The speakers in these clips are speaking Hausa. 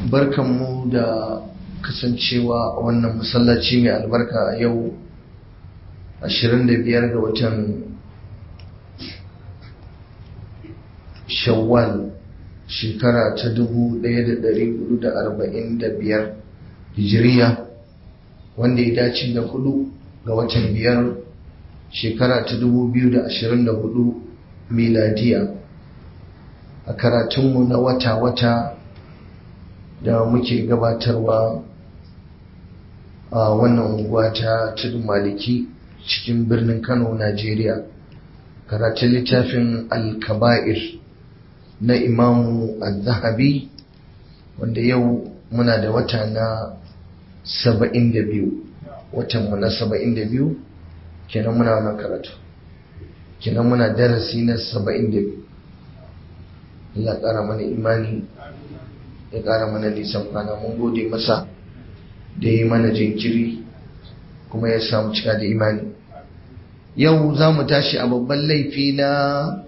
barkanmu da kasancewa a wannan masallaci mai albarka a yau 25 ga watan shawwal shekara ta 1445 hijiriya wanda ya dace da hudu ga watan biyar shekara ta 2024 miladiya a karatunmu na wata-wata da muke gabatarwa a wannan unguwa ta tudun maliki cikin birnin kano najeriya karatun littafin alkaba'ir na imamu al-zahabi wanda yau muna da wata na 72 watanmu na 72 kenan muna wannan karatu kenan muna darasi na 72 Allah ƙara mana imani ya ƙara mana nisan kwana mun gode masa da ya yi mana jinkiri kuma ya samu cika da imani yau za mu tashi a babban laifi na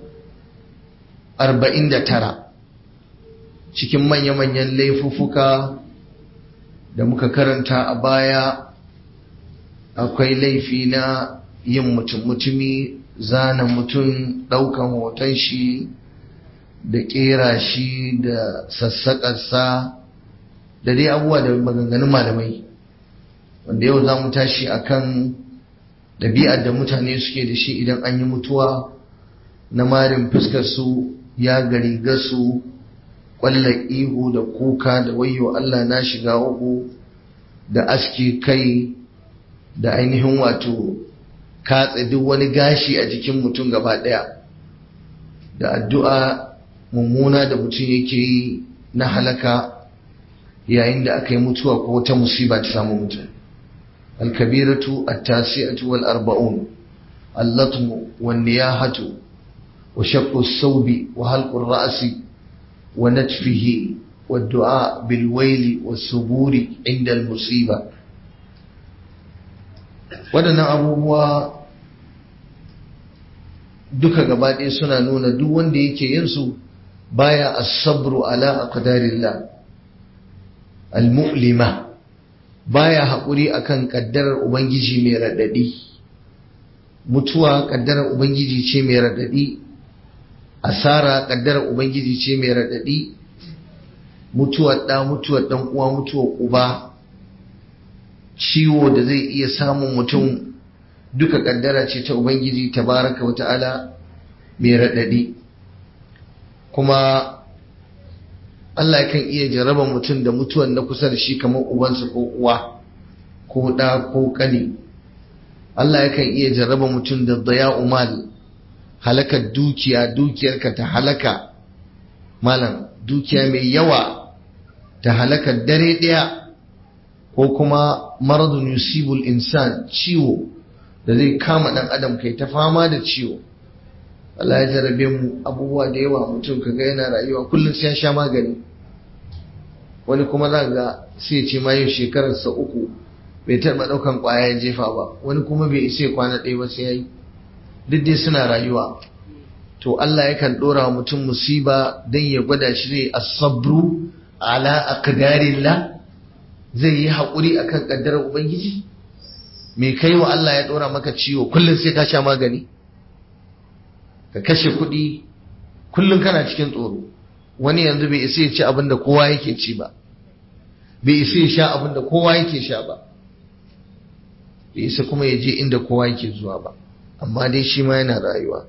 49 cikin manya-manyan laifuffuka da muka karanta a baya akwai laifi na yin mutum-mutumi zana mutum ɗaukan hoton shi da ƙera shi da sassaƙarsa da dai abubuwa da maganganun malamai wanda yau za mu tashi akan ɗabi'ar da mutane suke da shi idan an yi mutuwa na marin fuskarsu ya gari gasu ƙwallon ihu da kuka da wayo Allah na shiga uku da aske kai da ainihin wato katse duk wani gashi a jikin mutum gaba ɗaya da addu'a mummuna da mutum yake yi na halaka yayin da aka yi mutuwa ko wata musiba ta samu mutum alkabiratu at-tasi'atu wal arba'un allatmu wan niyahatu wa shaqqu as-sawbi wa halqu ar-ra'si wa natfihi wa du'a bil wayli was suburi inda al-musiba wadannan abubuwa duka gaba ɗaya suna nuna duk wanda yake yin su baya as-sabru ala aqdarillah al-mu'lima baya haƙuri akan kaddarar ubangiji mai radadi mutuwa kaddarar ubangiji ce mai radadi asara kaddarar ubangiji ce mai radadi mutuwar da mutuwar dan uwa mutuwar uba ciwo da zai iya samun mutum duka kaddara ce ta ubangiji tabaraka wa ta'ala mai radadi kuma Allah kan iya jaraba mutum da mutuwan na kusa da shi kamar ubansa ko uwa ko ɗa ko ƙani Allah yakan iya jaraba mutum da daya umal halakar dukiya dukiyarka ta halaka malam dukiya mai yawa ta halakar dare ɗaya ko kuma maradun yusibul insan ciwo da zai kama ɗan adam kai ta fama da ciwo Allah ya jarabe mu abubuwa da yawa mutum kaga yana rayuwa kullum sai ya sha magani wani kuma za ga sai ce ma yau shekararsa uku bai taɓa ɗaukan ƙwaya ya jefa ba wani kuma bai isa kwana ɗaya ba sai ya yi duk dai suna rayuwa to Allah yakan ɗora wa mutum musiba don ya gwada shi zai asabru ala aqdarillah zai yi haƙuri akan ƙaddarar ubangiji me kai wa Allah ya ɗora maka ciwo kullum sai ka sha magani ka kashe kuɗi kullum kana cikin tsoro wani yanzu bai isa ya ci abin da kowa yake ci ba bai isa ya sha abin da kowa yake sha ba bai isa kuma ya je inda kowa yake zuwa ba amma dai shi ma yana rayuwa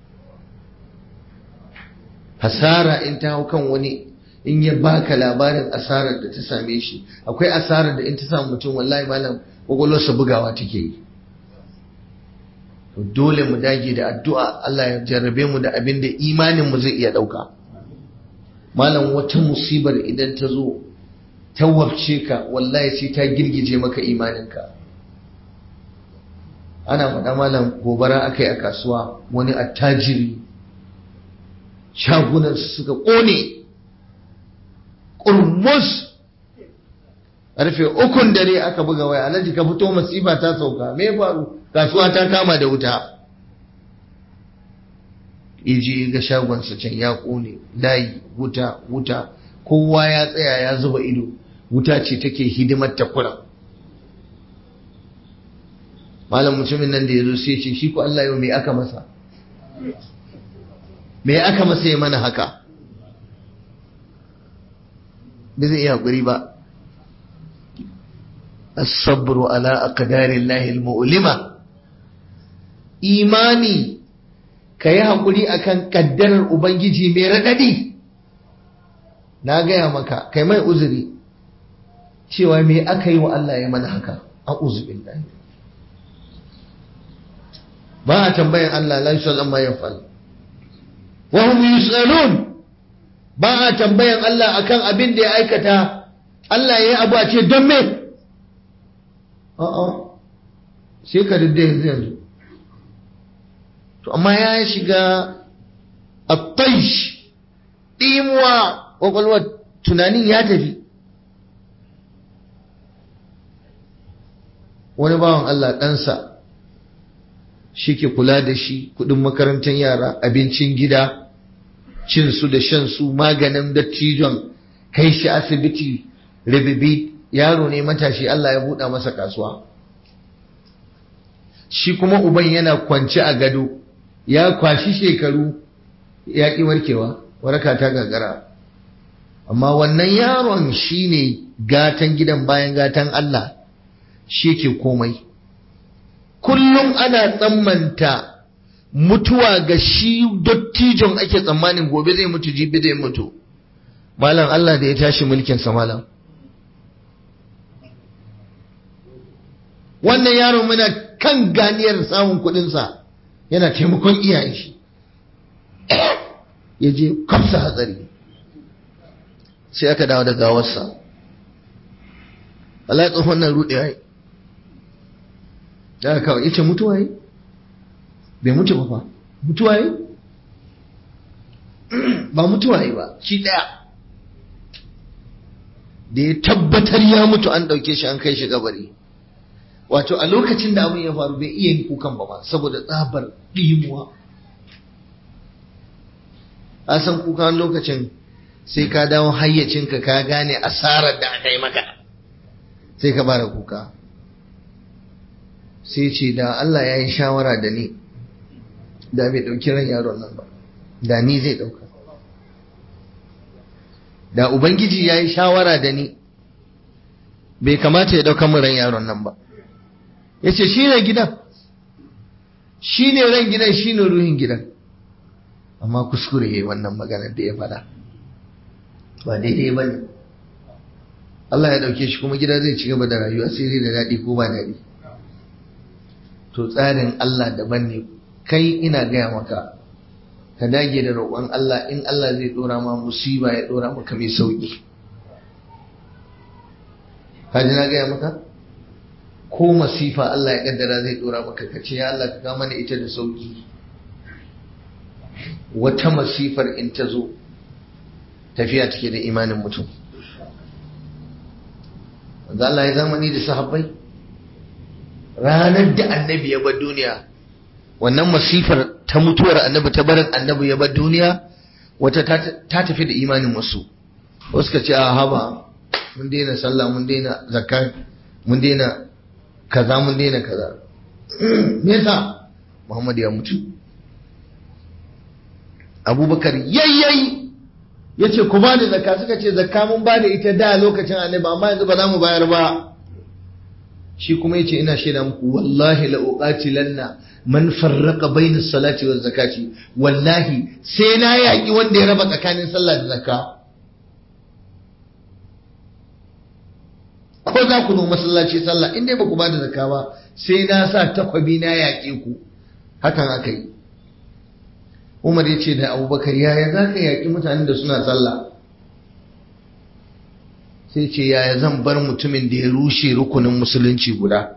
hasara in ta hau kan wani in ya baka labarin asarar da ta same shi akwai asarar da in ta samu mutum wallahi malam kwakwalwarsa bugawa take yi to dole mu dage da addu'a Allah ya jarrabe mu da abin da imanin mu zai iya ɗauka malam wata musibar idan ta zo ta wabce ka wallahi sai ta girgije maka imaninka ana faɗa malam gobara aka yi a kasuwa wani attajiri shagunan suka ƙone ƙurmus ƙarfe ukun dare aka buga waya alhaji ka fito masifa ta sauka me faru kasuwa ta kama da wuta iji ga shagonsa can ya ƙone layi wuta wuta kowa ya tsaya ya zuba ido wuta ce take hidimar ta kuran malam mutumin nan da ya zo sai ce shi ko Allah yau me aka masa me aka masa ya mana haka ba zai iya haƙuri ba as-sabru ala aqdarillahi al-mu'lima imani kayi haƙuri akan kaddarar ubangiji mai radadi na gaya maka kai mai uzuri cewa me aka yi wa Allah ya mana haka a'udhu billahi ba a tambayan Allah la yusal amma yaf'al wa hum yusalun ba a tambayan Allah akan abin da ya aikata Allah ya yi abu a ce don me a'a sai ka dade yanzu yanzu to amma ya shiga at-taish dimuwa kwakwalwar tunanin ya tafi wani bawan Allah ɗansa shi ke kula da shi kudin makarantar yara abincin gida cinsu da shansu maganin dattijon kai shi asibiti ribibi yaro ne matashi Allah ya buɗa masa kasuwa shi kuma uban yana kwance a gado ya kwashi shekaru ya ƙi warkewa waraka ta gagara amma wannan yaron shi ne gatan gidan bayan gatan Allah shi ke komai kullum ana tsammanta mutuwa ga shi dottijon ake tsammanin gobe zai mutu jibi zai mutu malam Allah da ya tashi mulkinsa malam wannan yaron muna kan ganiyar samun kudinsa yana taimakon iyayen shi ya je kamsa hatsari sai aka dawo da gawarsa Allah ya tsohon nan rudewa yi da kawai yace mutuwa yi bai mutu ba fa mutuwa yi ba mutuwa yi ba shi daya da ya tabbatar ya mutu an dauke shi an kai shi kabari wato a lokacin da abin ya faru bai iya yin kukan ba ma saboda tsabar ɗimuwa a san kukan lokacin sai ka dawo hayyacinka ka gane asarar da aka yi maka sai ka bara kuka sai ce da Allah ya yi shawara da ni da bai ɗauki ran yaron nan ba da ni zai ɗauka da Ubangiji ya yi shawara da ni bai kamata ya ɗauka min ran yaron nan ba ya ce shi ne gidan shi ne ran gidan shi ne ruhin gidan amma kuskure ya yi wannan maganar da ya faɗa ba daidai ba ne Allah ya ɗauke shi kuma gida zai ci gaba da rayuwa sai dai da daɗi ko ba daɗi to tsarin Allah daban ne kai ina gaya maka ka dage da roƙon Allah in Allah zai ɗora ma musiba ya ɗora maka mai sauƙi kaji na gaya maka ko masifa Allah ya kaddara zai ɗora maka ka ce ya Allah ka kama mana ita da sauƙi wata masifar in ta zo tafiya take da imanin mutum wanda Allah ya zamani da sahabbai ranar da annabi ya bar duniya wannan masifar ta mutuwar annabi ta barin annabi ya bar duniya wata ta tafi da imanin wasu wasu ka ce a haba mun daina sallah mun daina zakka mun daina kaza mun daina kaza me yasa Muhammad ya mutu Abubakar yayyayi yace ku bani zakka suka ce zakka mun bada ita da lokacin annabi amma yanzu ba za mu bayar ba shi kuma yace ina shaida muku wallahi la uqatilanna man farraqa bayna salati waz zakati wallahi sai na yaki wanda ya raba tsakanin sallah da zakka ko za ku zo masallaci sallah in dai ba ku bada zakka ba sai na sa takwabi na yaƙe ku hakan aka yi Umar ya ce da Abubakar yaya za ka yaƙi mutanen da suna sallah sai ce yaya zan bar mutumin da ya rushe rukunin musulunci guda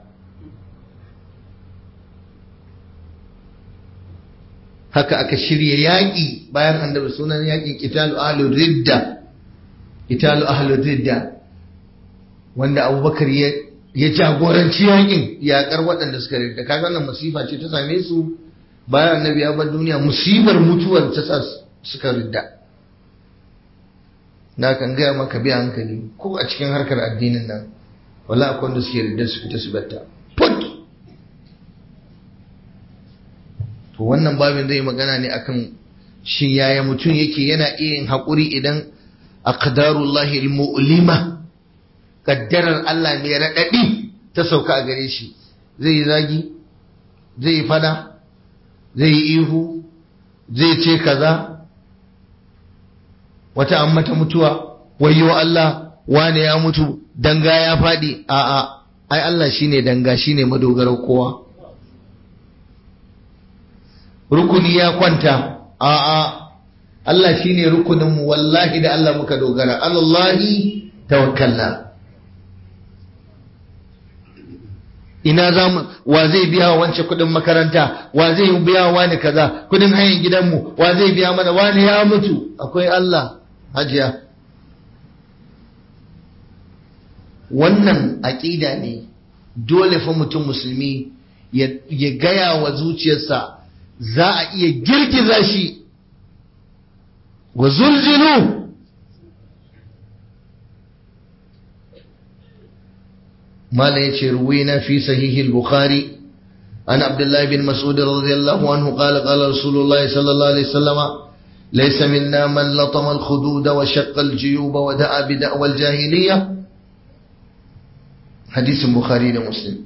haka aka shirya yaƙi bayan annabi sunan yaƙin italu ahlul ridda italu ahlul ridda wanda abubakar ya jagoranci yaƙin yaƙar waɗanda suka ridda kaga wannan masifa ce ta same su bayan annabi ya bar duniya musibar mutuwar ta sa suka ridda na kan gaya maka biya hankali ko a cikin harkar addinin nan wala akwai wanda suke riddar su fita su batta put to wannan babin zai magana ne akan shin yaya mutum yake yana iya yin haƙuri idan aqdarullahi almu'lima kaddarar Allah mai raɗaɗi ta sauka a gare shi zai yi zagi zai yi fada zai yi ihu zai ce kaza wata an mata mutuwa wayyo Allah wane ya mutu danga ya faɗi a'a ai Allah shine danga shine madogarar kowa rukuni ya kwanta a'a Allah shine rukunin mu wallahi da Allah muka dogara Allahi tawakkalna ina za mu wa zai biya wa wance kudin makaranta wa zai biya wa ni kaza kudin hayan gidanmu wa zai biya mana wani ya mutu akwai Allah hajiya wannan aƙida ne dole fa mutum musulmi ya gaya wa zuciyarsa za a iya girgiza shi wa zulzilu مالا يتي روينا في صحيح البخاري عن عبد الله بن مسعود رضي الله عنه قال قال رسول الله صلى الله عليه وسلم ليس منا من لطم الخدود وشق الجيوب ودعا بدعوى الجاهلية حديث البخاري ومسلم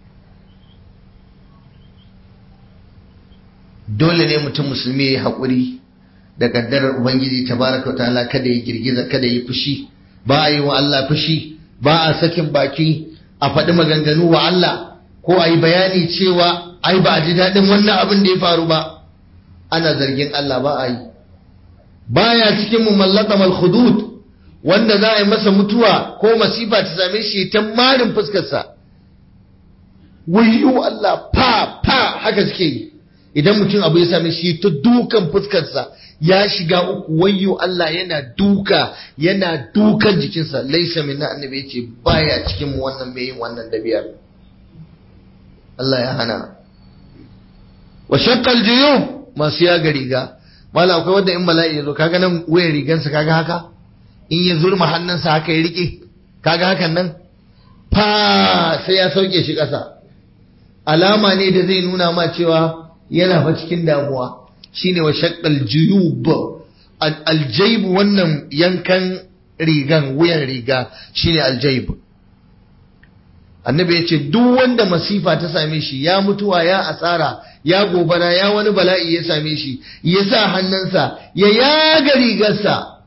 dole ne mutum musulmi ya haƙuri da ƙaddarar Ubangiji tabaraka ta'ala kada ya girgiza kada ya fushi ba a yi wa Allah fushi ba a sakin baki a faɗi maganganu wa Allah ko a yi bayani cewa ai ba a ji daɗin wannan abin da ya faru ba ana zargin Allah ba a yi baya cikin mu mallaka mal hudud wanda za a yi masa mutuwa ko masifa ta same shi ta marin fuskarsa wayyo Allah fa fa haka suke yi idan mutum abu ya same shi ta dukan fuskarsa ya shiga uku wayyo Allah yana duka yana dukan jikinsa laisa min annabi yace baya cikin mu wannan mai yin wannan dabiyar Allah ya hana wa shaqqal juyub masu ya ga riga mala akwai wanda in bala'i yazo kaga nan wayar rigansa kaga haka in ya zurma hannunsa haka ya rike kaga hakan nan fa sai ya sauke shi ƙasa alama ne da zai nuna ma cewa yana fa cikin damuwa shine wa shaqqal juyub aljayb wannan yankan rigan wuyan riga shine aljayb annabi ya ce duk wanda masifa ta same shi ya mutuwa ya asara ya gobara ya wani bala'i ya same shi ya sa hannunsa ya yaga rigarsa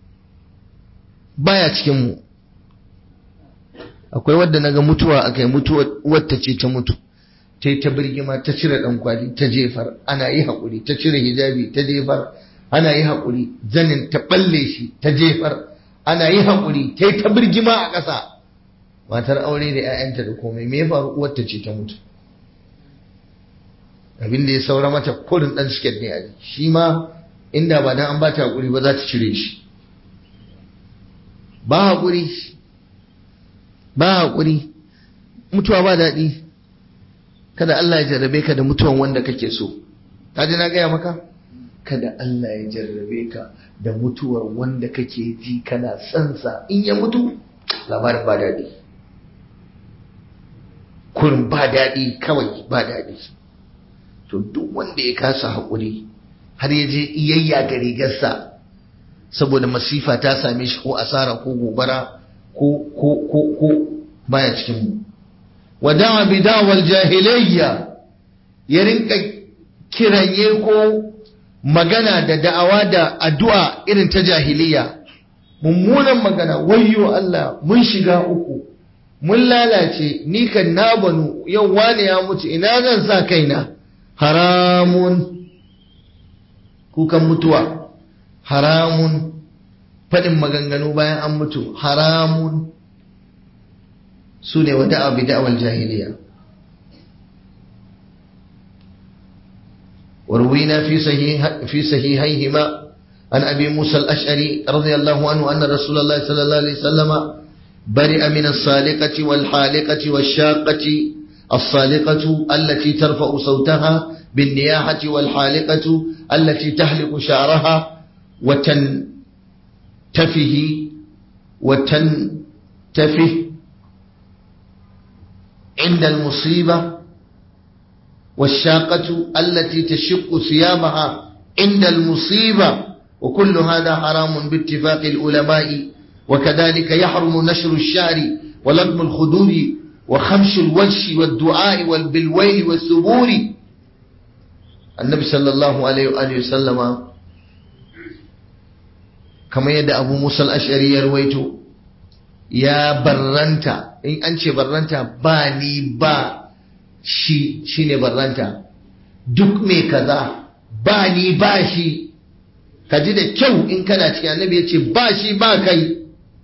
baya cikin mu akwai wadda naga mutuwa akai mutuwa wata ce ta mutu ta yi ta birgima ta cire ɗan kwali ta jefar ana yi haƙuri ta cire hijabi ta jefar ana yi haƙuri zanin ta ɓalle shi ta jefar ana yi haƙuri ta yi ta birgima a ƙasa matar aure da 'ya'yanta da komai me ya faru uwarta ce ta mutu abin da ya saura mata kurin ɗan siket ne a shi ma inda ba dan an ba ta haƙuri ba za ta cire shi ba haƙuri ba haƙuri mutuwa ba daɗi kada Allah ya jarrabe ka da mutuwan wanda kake so ka ji na gaya maka kada Allah ya jarrabe ka da mutuwar wanda kake ji kana sansa in ya mutu labarin ba daɗi kurin ba daɗi kawai ba daɗi to duk wanda ya kasa haƙuri har ya je iyayya ga rigarsa saboda masifa ta same shi ko asara ko gobara ko ko ko ko baya cikin mu wada'a bidawal jahiliyya ya rinka kiranye ko magana da da'awa da addu'a irin ta jahiliya mummunan magana wayyo Allah mun shiga uku mun lalace ni kan na banu yau wane ya mutu ina zan sa kaina haramun kukan mutuwa haramun faɗin maganganu bayan an mutu haramun su ne wa da'a bi da'awal jahiliya وروينا في صحيح في صحيحيهما عن ابي موسى الاشعري رضي الله عنه ان رسول الله صلى الله عليه وسلم برئ من الصالقة والحالقة والشاقة الصالقة التي ترفع صوتها بالنياحة والحالقة التي تحلق شعرها وتن تنتفه وتنتفه عند المصيبة والشاقة التي تشق ثيابها عند المصيبة وكل هذا حرام باتفاق العلماء وكذلك يحرم نشر الشعر ولطم الخدود وخمش الوجه والدعاء والبالويل والثبور النبي صلى الله عليه وآله وسلم كما يدى أبو موسى الأشعري يرويته ya barranta in an ce barranta ba ni ba shi shine barranta duk mai kaza ba ni ba shi ka ji da kyau in kana cikin annabi ya ce ba shi ba kai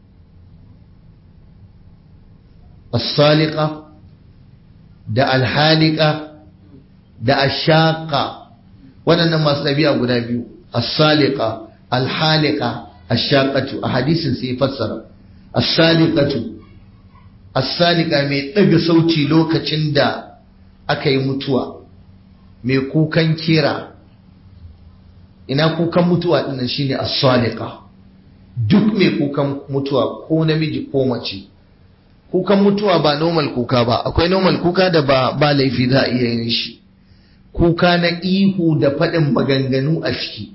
as-saliqa da alhalika da ashaka waɗannan masu ɗabi'a guda biyu as-saliqa alhalika ashaqatu a hadisin sai fassara as-saliqatu as-saliqa mai ɗaga sauti lokacin da aka yi mutuwa mai kukan kira ina kukan mutuwa dinnan shine as-saliqa duk mai kukan mutuwa ko namiji ko mace kukan mutuwa ba normal kuka ba akwai normal kuka da ba ba laifi za a iya yin shi kuka na ihu da faɗin maganganu a ciki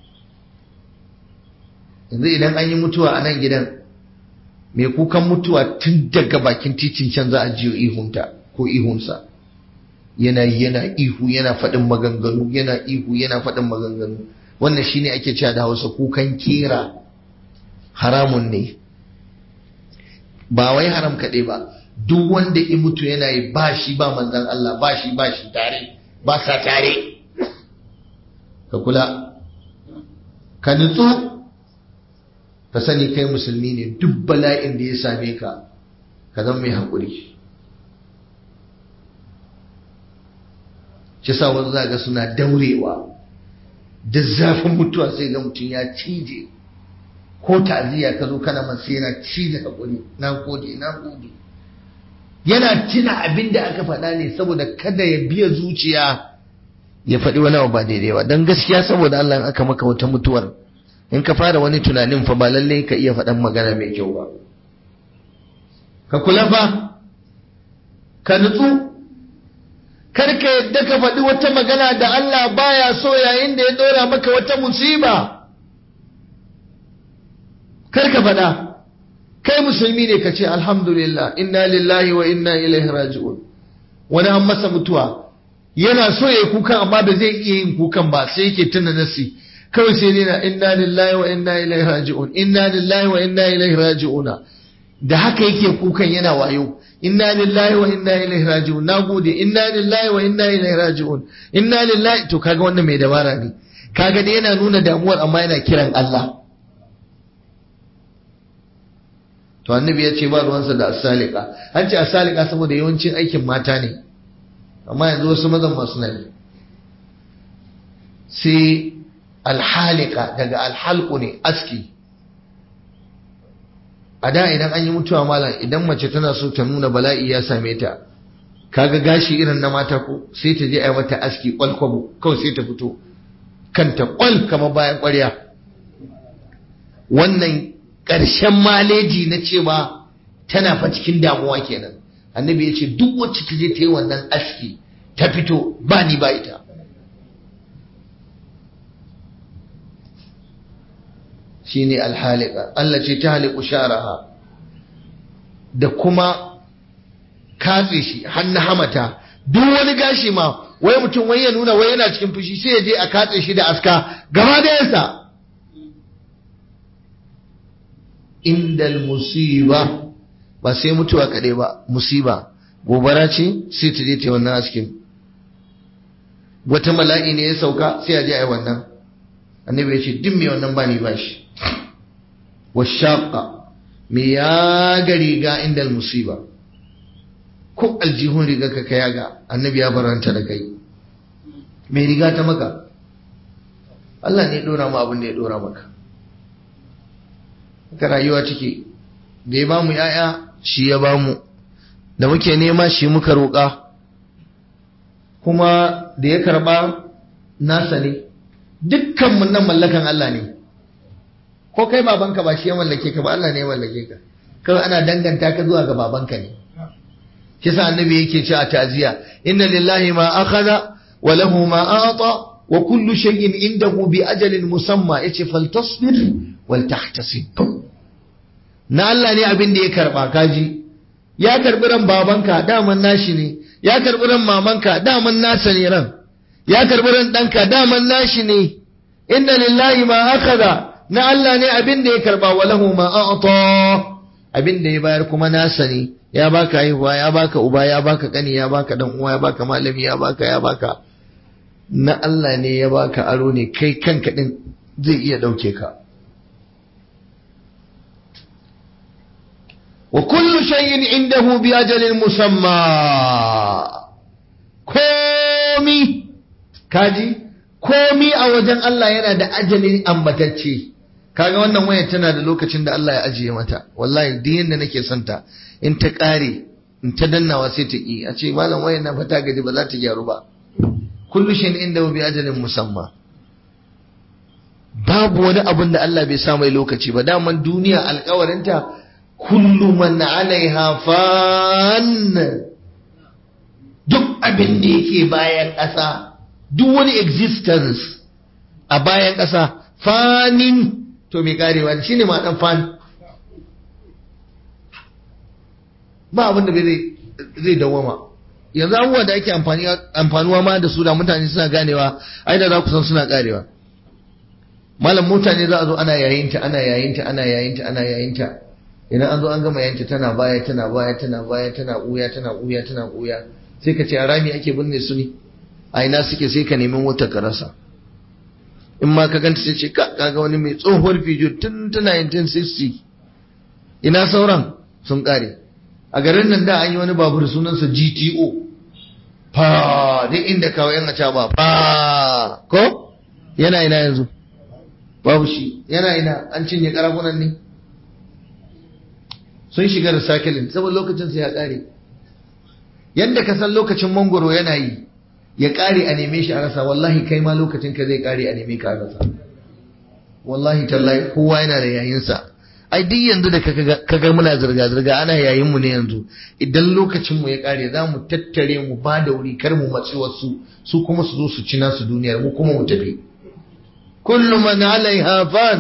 yanzu idan an yi mutuwa a nan gidan mai kukan mutuwa tun daga bakin titin can za a jiyo ihunta ko ihunsa yana yana ihu yana faɗin maganganu yana ihu yana faɗin maganganu wannan shine ake cewa da hausa kukan kera haramun ne ba wai haram kaɗai ba duk wanda in mutu yana yi ba shi ba manzan Allah ba shi ba shi tare ba sa tare ka kula ka nutsu ka sani kai musulmi ne duk bala'in da ya same ka ka zama mai haƙuri shi sa wasu za ga suna daurewa da zafin mutuwa sai ga mutum ya cije ko ta'aziyya ka zo kana masa yana cije haƙuri na gode na gode yana tuna abin da aka faɗa ne saboda kada ya biya zuciya ya faɗi wani abu ba daidai ba don gaskiya saboda Allah in aka maka wata mutuwar in ka fara wani tunanin fa ba lallai ka iya faɗan magana mai kyau ba ka kula fa ka nutsu kar ka yadda ka faɗi wata magana da Allah baya so yayin da ya ɗora maka wata musiba kar ka faɗa kai musulmi ne ka ce alhamdulillah inna lillahi wa inna ilaihi raji'un wani an masa mutuwa yana so ya yi kukan amma ba zai iya yin kukan ba sai yake tuna nasi kawai sai dai na inna lillahi wa inna ilaihi raji'un inna lillahi wa inna ilaihi raji'una da haka yake kukan yana wayo inna lillahi wa inna ilaihi raji'un nagode inna lillahi wa inna ilaihi raji'un inna lillahi to kaga wannan mai dabara ne kaga dai yana nuna damuwar amma yana kiran Allah to annabi ya ce ba ruwansa da asalika an ce asalika saboda yawancin aikin mata ne amma yanzu wasu mazan masu nan sai alhalika daga alhalku ne aski a da idan an yi mutuwa malam idan mace tana so ta nuna bala'i ya same ta kaga gashi irin na mata ko sai ta je a yi mata aski kwalkwabo kawai sai ta fito kanta kwal kamar bayan kwarya wannan ƙarshen maleji na cewa tana fa cikin damuwa kenan annabi ya ce duk wacce ta je ta yi wannan aski ta fito ba ni ba ita shine alhalika Allah ce ta haliku sharaha da kuma katse shi hannu hamata duk wani gashi ma wai mutum wai ya nuna wai yana cikin fushi sai ya je a katse shi da aska gaba da yansa indal musiba ba sai mutuwa kaɗai ba musiba gobara ce sai ta je ta wannan askin wata mala'i ne ya sauka sai a je a yi wannan annabi ya ce duk mai wannan ba ni ba shi washaqa me ya ga riga indal musiba ko aljihun riga ka kaya ga annabi ya baranta da kai mai riga ta maka Allah ne ya dora mu abin da ya dora maka haka rayuwa take da ya bamu yaya shi ya bamu da muke nema shi muka roƙa kuma da ya karba nasa ne dukkanmu nan mallakan Allah ne ko kai babanka ba shi ya mallake ka ba Allah ne ya mallake ka kawai ana danganta ka zuwa ga babanka ne kisa annabi yake ce a ta'ziya inna lillahi ma akhadha wa lahu ma a'ta wa kullu shay'in indahu bi ajalin musamma yace faltasbir wal tahtasib na Allah ne abin da ya karba kaji ya karbi ran babanka daman nashi ne ya karbi ran mamanka daman nasa ne ran ya karbi ran danka daman nashi ne inna lillahi ma akhadha na Allah ne abin da ya karba wa lahu ma a'ta abin da ya bayar kuma nasa ne ya baka haihuwa ya baka uba ya baka kani ya baka dan uwa ya baka malami ya baka ya baka na Allah ne ya baka aro ne kai kanka din zai iya dauke ka wa kullu shay'in indahu bi ajalin musamma komi kaji komi a wajen Allah yana da ajalin ambatacce kaga wannan waya tana da lokacin da Allah ya ajiye mata wallahi duk yanda nake son ta in ta kare in ta dannawa sai ta ki a ce malam wayan na fata gaji ba za ta gyaru ba kullu shay'in inda bi ajalin musamma babu wani abun da Allah bai sa mai lokaci ba daman duniya alkawarinta kullu man alaiha fan duk abin da yake bayan ƙasa duk wani existence a bayan ƙasa fanin to mai karewa shi ne ma fan ba abin da zai dawama yanzu abubuwa da ake amfanuwa ma da su da mutane suna ganewa ai da za ku san suna karewa malam mutane za a zo ana yayinta ana yayinta ana yayinta ana yayinta idan an zo an gama yayinta tana baya tana baya tana baya tana uya tana uya tana uya sai ka ce a rami ake binne su ne a ina suke sai ka nemi wata ka rasa in ma ka ganta sai ce ka kaga wani mai tsohuwar fijo tun tana 1960 ina sauran sun kare a garin nan da an yi wani babur sunansa GTO fa duk inda kawo yan aca ba fa ko yana ina yanzu babu shi yana ina an cinye karafunan ne sun shiga da sakilin saboda lokacin sai ya kare yadda ka san lokacin mangoro yana yi ya kare a neme shi a rasa wallahi kai ma lokacin ka zai kare a neme ka a rasa wallahi tallahi kowa yana da yayinsa ai duk yanzu da kaga muna zirga zirga ana yayin mu ne yanzu idan lokacin mu ya kare za mu tattare mu ba da wuri kar mu matsi wasu su kuma su zo su ci nasu duniyar mu kuma mu tafi kullu man alaiha fan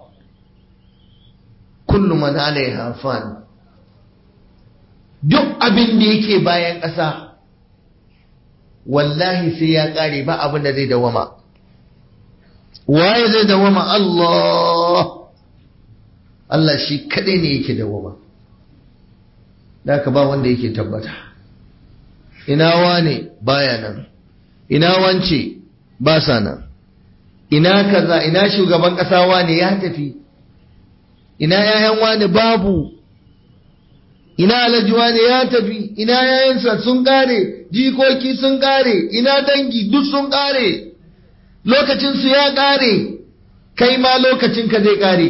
kullu man alaiha fan duk abin da yake bayan ƙasa wallahi sai ya ƙare ba abin da zai dawama waye zai dawama Allah Allah shi kaɗai ne yake dawama da ka ba wanda yake tabbata ina wane baya nan ina wance ba sa nan ina kaza ina shugaban ƙasa wane ya tafi ina yayan wane babu ina alhaji wane ya tafi ina yayansa sun kare jikoki sun kare ina dangi duk sun kare lokacinsu ya kare kai ma lokacinka zai kare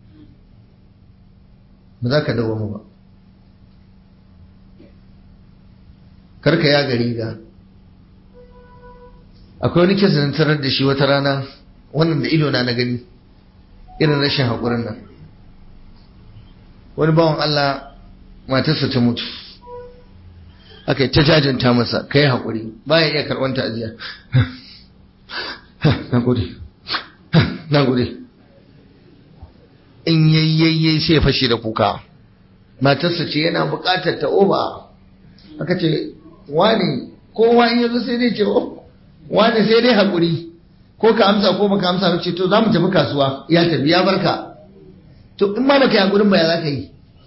ba za ka dawo ba karka ya gari ga akwai wani kesa tarar da shi wata rana wannan da ido na na gani irin rashin haƙurin nan wani bawan Allah matarsa ta mutu aka yi ta jajanta masa kai haƙuri baya iya karɓar ta'aziyya na gode na gode in yayyayye sai fashe da kuka matarsa ce yana buƙatar ta oba aka ce wani kowa in yanzu sai dai ce wani sai dai haƙuri ko ka amsa ko baka amsa ba ce to za mu tafi kasuwa ya tafi ya barka to in ma baka yi haƙurin ba ya za ka yi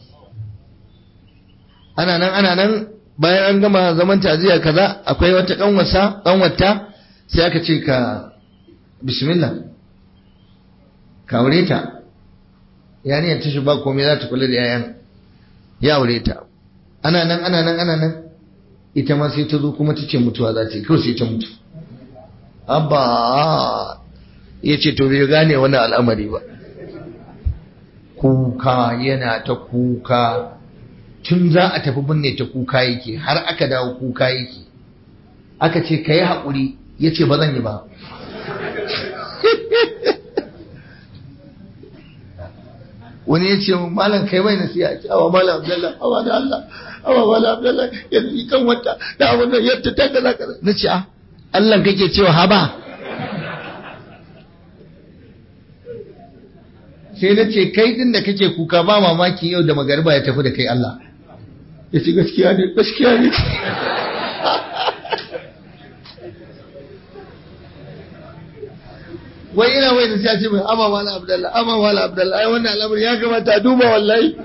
ana nan ana nan bayan an gama zaman taziya kaza akwai wata kanwasa kanwata sai aka ce ka bismillah ka aure ta yani ta shi ba komai za ta kula da yayan ya aure ta ana nan ana nan ana nan ita ma sai ta zo kuma ta ce mutuwa za ta yi kawai sai ta mutu abba ya ce to bai gane wani al'amari ba kuka yana ta kuka tun za a tafi binne ta kuka yake har aka dawo kuka yake aka ce ka yi haƙuri ya ce ba zan yi ba wani ya ce malam kai mai nasiha ce awa malam abdallah awa da Allah awa malam abdallah yanzu kan wata da abin da yadda ta kaza kaza na ce a Allah kake cewa haba sai na ce kai din da kake kuka ba mamaki yau da magariba ya tafi da kai Allah ya ce gaskiya ne gaskiya ne wai ina wai da sai ce mai amma wala abdallah amma wala abdallah ai wannan al'amari ya kamata a duba wallahi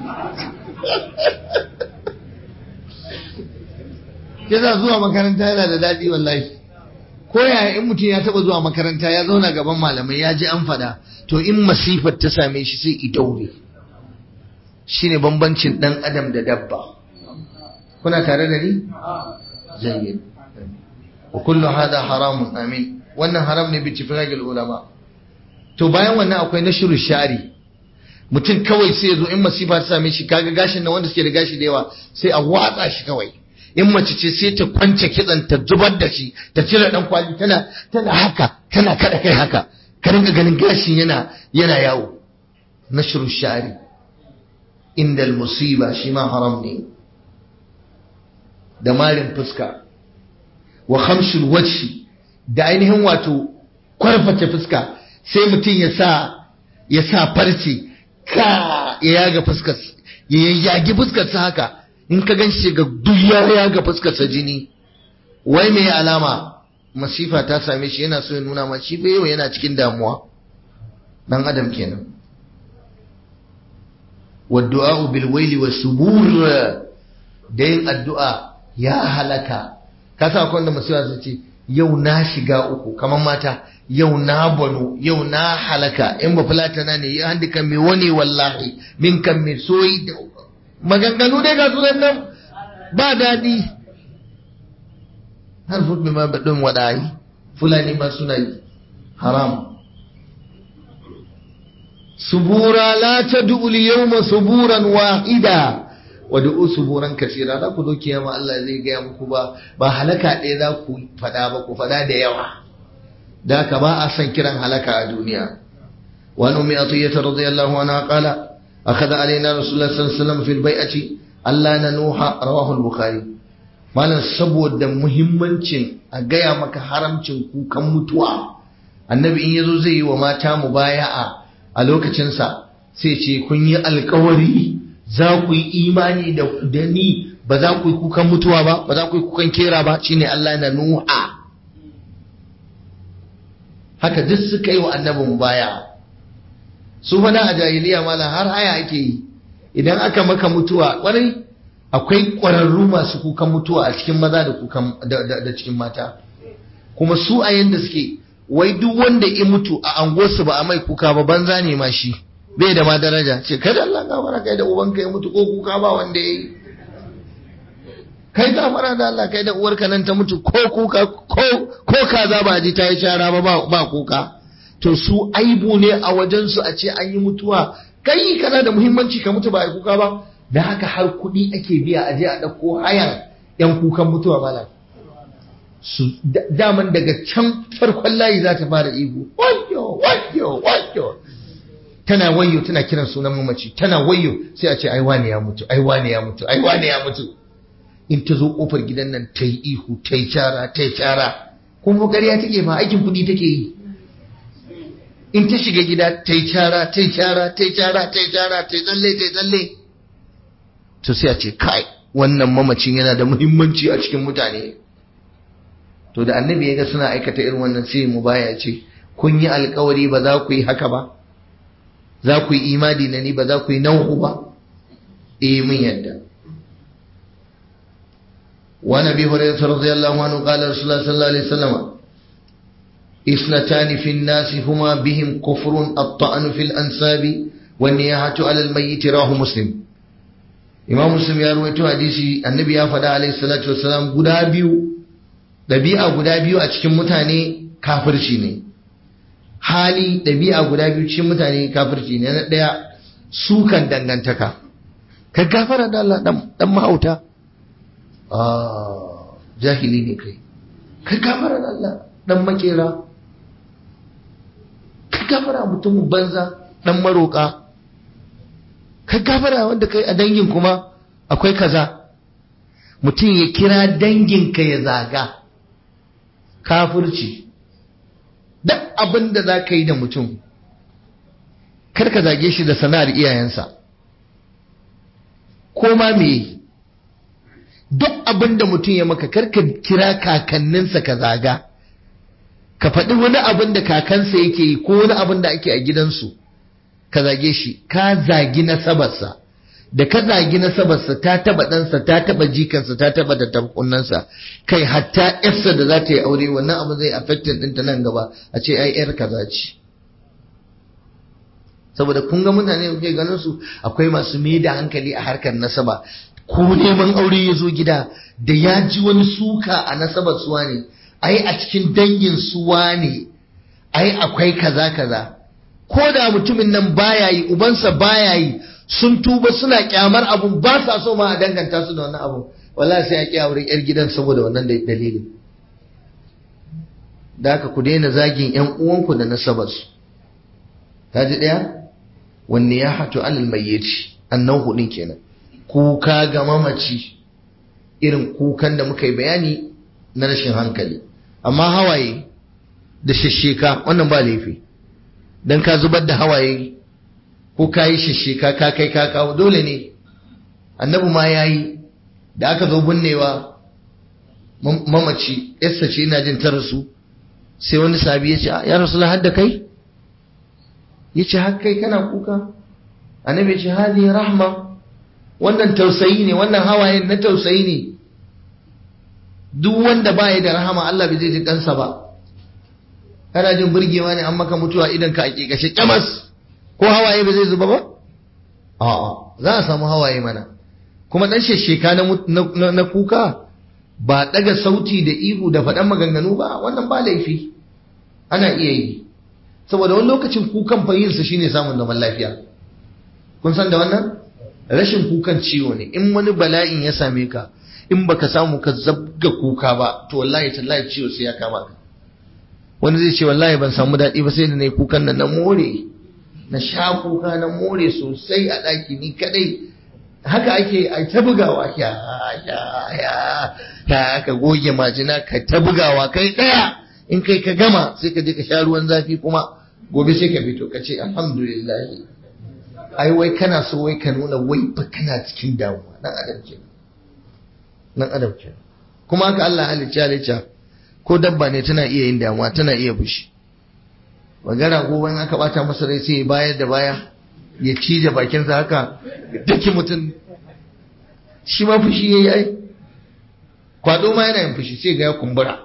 yasa zuwa makaranta yana da daɗi wallahi ko yaya in mutum ya taba zuwa makaranta ya zauna gaban malamai ya ji an faɗa to in masifar ta same shi sai ita wuri shine bambancin ɗan adam da dabba kuna tare da ni jayyid wa kullu hada haramun amin wannan haram ne bi tifragil ulama to bayan wannan akwai nashru shari mutum kawai sai ya zo in masifa ta same shi kaga gashin nan wanda suke da gashi da yawa sai a watsa shi kawai in mace ce sai ta kwance kitsan ta zubar da shi ta cire dan kwali tana tana haka tana kada kai haka ka rinka ganin gashin yana yana yawo nashru shari inda musiba shi ma haram ne da marin fuska wa khamshul wajhi da ainihin wato kwarfata fuska sai mutum ya sa ya sa farce ka ya yaga fuskar ya yagi fuskar sa haka in ka gan shi ga duk ya yaga fuskar sa jini wai me alama masifa ta same shi yana so ya nuna ma shi bai yau yana cikin damuwa dan adam kenan والدعاء بالويل والسبور da yin addu'a ya halaka ka sa akwai wanda masifa su ce yau na shiga uku kamar mata yau na bano yau na halaka in ba fulatana ne ya handi kan mai wani wallahi min kan mai soyi da maganganu dai ga sunan nan ba daɗi har fudu ma baɗin waɗayi fulani ma suna yi haram subura la ta du'uli yawma suburan wahida wa du'u suburan kasira za ku zo kiyama Allah zai gaya muku ba ba halaka ɗaya za ku faɗa ba ku faɗa da yawa da ka ba a san kiran halaka a duniya wa an ummi atiyata radiyallahu anha qala akhadha alaina rasulullah sallallahu alaihi wasallam fil bai'ati Allah na nuha rawahu al-bukhari malam saboda muhimmancin a gaya maka haramcin kukan mutuwa annabi in yazo zai yi wa mata mubaya'a a lokacinsa sai ce kun yi alkawari za ku yi imani da ni ba za ku yi kukan mutuwa ba ba za ku yi kukan kera ba shine Allah na nuha haka duk suka yi wa annabin baya su fada a jahiliya mala har haya ake yi idan aka maka mutuwa kwarai akwai ƙwararru masu kukan mutuwa a cikin maza da kukan da cikin mata kuma su a yanda suke wai duk wanda ya mutu a anguwarsu ba a mai kuka ba banza ne ma shi bai da ma daraja ce kada Allah gafara kai da ubanka ya mutu ko kuka ba wanda ya yi kai gafara da Allah kai da uwarka nan ta mutu ko kuka ko ko kaza ba ji ta yi shara ba ba kuka to su aibu ne a wajen su a ce an yi mutuwa kai kana da muhimmanci ka mutu ba ai kuka ba da haka har kuɗi ake biya a je a ɗauko hayan yan kukan mutuwa malam su daman daga can farkon layi za ta fara ihu wayo wayo wayo tana wayo tana kiran sunan mamaci tana wayo sai a ce ai wane ya mutu ai wane ya mutu ai wane ya mutu in ta zo kofar gidan nan ta yi ihu ta yi cara ta yi cara kuma ƙarya take ba aikin kuɗi take yi in ta shiga gida ta yi cara ta yi cara ta yi cara ta yi cara ta yi tsalle ta yi tsalle to sai a ce kai wannan mamacin yana da muhimmanci a cikin mutane to da annabi ya ga suna aikata irin wannan sai mu baya ce kun yi alkawari ba za ku yi haka ba za ku yi imani na ni ba za ku yi nau'u ba eh mun yadda wa nabi hurairah radiyallahu anhu qala rasulullah sallallahu alaihi wasallam اثنتان في الناس هما بهم كفر الطعن في الأنساب والنياحة على الميت راه مسلم إمام مسلم يا رويتو حديثي النبي يا فدا عليه الصلاة والسلام guda biyu ɗabi'a guda biyu a cikin mutane kafirci ne hali ɗabi'a guda biyu cikin mutane kafirci ne na ɗaya sukan dangantaka ka gafara da Allah dan mahauta jahili ne kai ka gafara da Allah dan makera ka gafara mutumin banza dan maroka ka gafara wanda kai a dangin kuma akwai kaza mutum ya kira danginka ya zaga kafirci duk abin da za ka yi da mutum kar ka zage shi da sana'ar iyayensa ko ma me duk abin da mutum ya maka kar ka kira kakanninsa ka zaga ka faɗi wani abin da kakansa yake yi ko wani abin da ake a gidansu ka zage shi ka zagi nasabarsa da ka zagi nasabarsa ta taba ɗansa ta taba jikansa ta taba da tabkunansa kai hatta yarsa da za ta yi aure wannan abu zai affectin ɗinta nan gaba a ce ai yar kaza ce saboda kun ga mutane kuke ganin su akwai masu mai da hankali a harkar nasaba ko neman aure ya zo gida da ya ji wani suka a nasabar suwa ne ai a cikin dangin suwa ne ai akwai kaza kaza ko da mutumin nan baya yi ubansa baya yi sun tuba suna kyamar abun ba sa so ma a danganta su da wannan abun wallahi sai a ƙi auren yar gidan saboda wannan dalilin da haka ku daina zagin yan uwanku da nasabarsu ta ji ɗaya wanne ya hatu alal mayyiti annan hudin kenan kuka ga mamaci irin kukan da muka yi bayani na rashin hankali amma hawaye da shasheka wannan ba laifi dan ka zubar da hawaye ko ka yi shasheka ka kai ka kawo dole ne annabi ma ya yi da aka zo binnewa mamaci yassa ce ina jin ta rasu sai wani sabi ya ce ya rasu har da kai ya ce har kai kana kuka annabi ya ce hadi rahma wannan tausayi ne wannan hawayen na tausayi ne duk wanda baya da rahama Allah bai zai ji kansa ba kana jin burgewa ne an maka mutuwa idan ka ake kashe kyamas ko hawaye ba zai zuba ba a'a za a samu hawaye mana kuma dan shesheka na, na, kuka ba daga sauti da ihu da faɗan maganganu ba wannan ba laifi ana iya yi saboda wani lokacin kukan fahimsa shine samun zaman lafiya kun san da wannan rashin kukan ciwo ne in wani bala'in ya same ka in baka samu ka zabga kuka ba to wallahi tallahi ciwo sai ya kama ka wani zai ce wallahi ban samu daɗi ba sai da nayi kukan nan na more na sha kuka na more sosai a ɗaki ni kadai haka ake a ta bugawa ya ya ya ya ka goge majina ka ta bugawa kai ɗaya in kai ka gama sai ka je ka sha ruwan zafi kuma gobe sai ka fito ka ce alhamdulillah ai wai kana so wai ka nuna wai fa kana cikin damuwa dan adam ke dan adam ke kuma haka Allah halicci halicca ko dabba ne tana iya yin damuwa tana iya fushi magana ko wani aka bata masa rai sai bayar da baya ya cije bakinsa haka dake mutum shi ma fushi yayi ai kwado ma yana yin fushi sai ga ya kumbura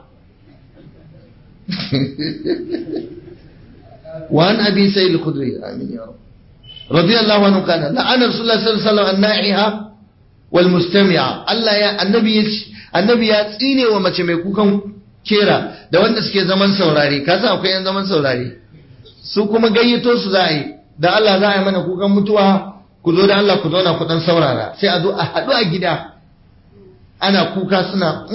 وعن ابي سعيد الخدري امين يا رب رضي الله عنه قال لعن رسول الله صلى الله عليه وسلم النائحة والمستمعة الله يا النبي النبي ya tsine wa mace mai kukan kera da wanda suke zaman saurare ka san akwai yan zaman saurare su kuma gayyato su za a yi da Allah za a yi mana kukan mutuwa ku zo da Allah ku zauna ku dan saurara sai a zo a haɗu a gida ana kuka suna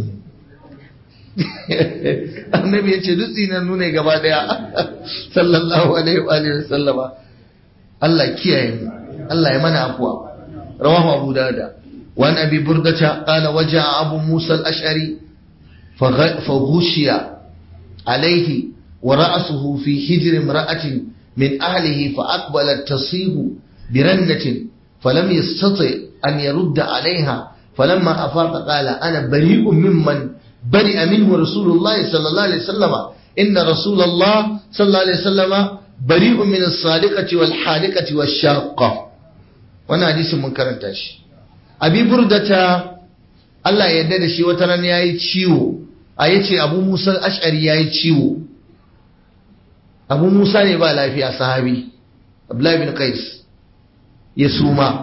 annabi ya ce dutse na nuna gaba daya sallallahu alaihi wa alihi sallama Allah kiyaye mu Allah ya mana afwa rawahu abu dawud wa an abi burdata qala waja abu musa al-ash'ari fa ghushiya alayhi wa ra'suhu fi hijr imra'atin min ahlihi fa aqbalat tasihu birannatin falam yastati an yarudda alayha فلما أفاق قال أنا بريء ممن برئ منه رسول الله صلى الله عليه وسلم إن رسول الله صلى الله عليه وسلم بريء من الصادقة والحالقة والشاقة وانا حديث من كرنتاش أبي بردة الله يدد شي وترن ياي ciwo a yace Abu Musa al-Ash'ari yayi ciwo Abu Musa ne ba lafiya sahabi Abdullah bin Qais ya suma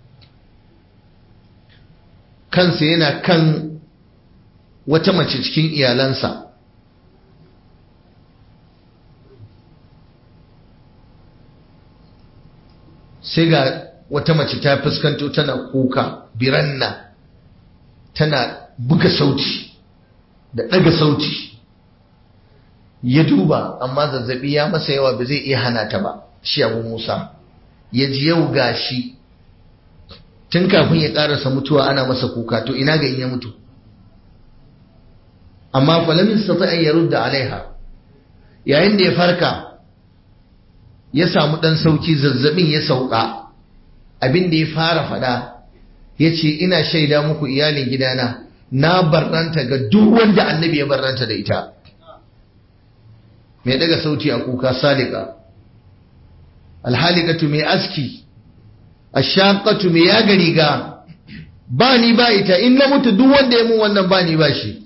kansa yana kan wata mace cikin iyalansa sai ga wata mace ta fuskanto tana kuka biranna tana buga sauti da ɗaga sauti ya duba amma zazzabi ya masa yawa ba zai iya hana ta ba shi abu musa ya ji yau gashi tun kafin ya karasa mutuwa ana masa kuka to ina ga in ya mutu amma falamin sata an yarudda alaiha yayin da ya farka ya samu dan sauki zazzabin ya sauka abin da ya fara fada ya ce ina shaida muku iyalin gidana na barranta ga duk wanda annabi ya barranta da ita mai daga sauti a kuka salika alhalikatu mai aski ashaqatu mai yaga riga ba ni ba ita in na mutu duk wanda ya mun wannan ba ni ba shi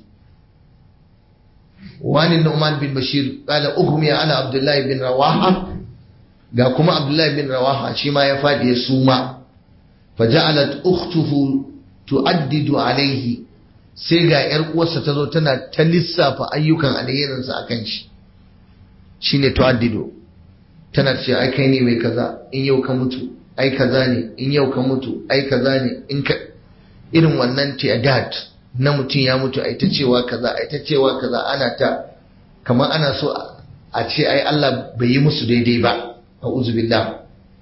wani Nu'man bin Bashir kala ughmi ala Abdullahi bin Rawaha ga kuma Abdullahi bin Rawaha shi ma ya fadi ya suma faja'alat ukhtuhu tu'addidu alaihi sai ga yar uwarsa ta zo tana ta lissafa ayyukan alherinsa akan shi shine tu'addidu tana ce ai kai ne mai kaza in yau ka mutu ai kaza ne in yau ka mutu ai kaza ne in ka irin wannan tiadat na mutum ya mutu ai ta cewa kaza ai ta cewa kaza ana ta kamar ana so a ce ai Allah bai yi musu daidai ba a'udhu billah